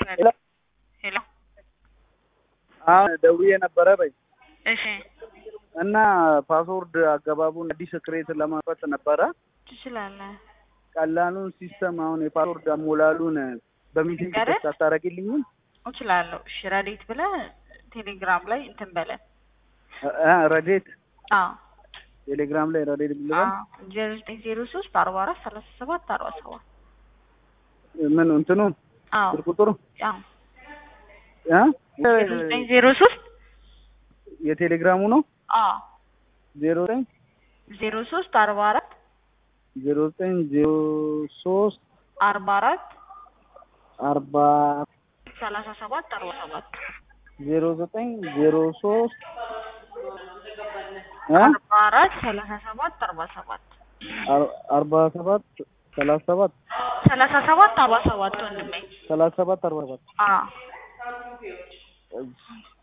ሄሎ ሄሎ አሁን ደውዬ ነበረ በይ እሺ እና ፓስወርድ አገባቡን አዲስ ክሬት ለማፈት ነበረ። ትችላለህ። ቀላሉን ሲስተም አሁን የፓስወርድ አሞላሉን በሚሴጅ ንገረን። ቴክስት አታደርግልኝም? እችላለሁ። እሺ ረዴት ብለህ ቴሌግራም ላይ እንትን በለን። እ- እ ረዴት አዎ ቴሌግራም ላይ ረዴት ብልበል ዜሮ ዘጠኝ ዜሮ ሶስት አርባ አራት ሰላሳ ሰባት አርባ ሰባት ምን እንትኑ አዎ ስልክ ቁጥሩ አዎ እ? ዜሮ ዘጠኝ ዜሮ ሶስት የቴሌግራሙ ነው አዎ ዜሮ ዘጠኝ ዜሮ ሶስት አርባ አራት ዜሮ ዘጠኝ ዜሮ ሶስት አርባ አራት አርባ ሰላሳ ሰባት አርባ ሰባት ዜሮ ዘጠኝ ዜሮ ሶስት እ? አርባ አራት ሰላሳ ሰባት አርባ ሰባት አር- አርባ ሰባት ሰላሳ ሰባት ሰላሳ ሰባት አርባ ሰባት ወንድሜ ሰላሳ ሰባት አርባ ሰባት አዎ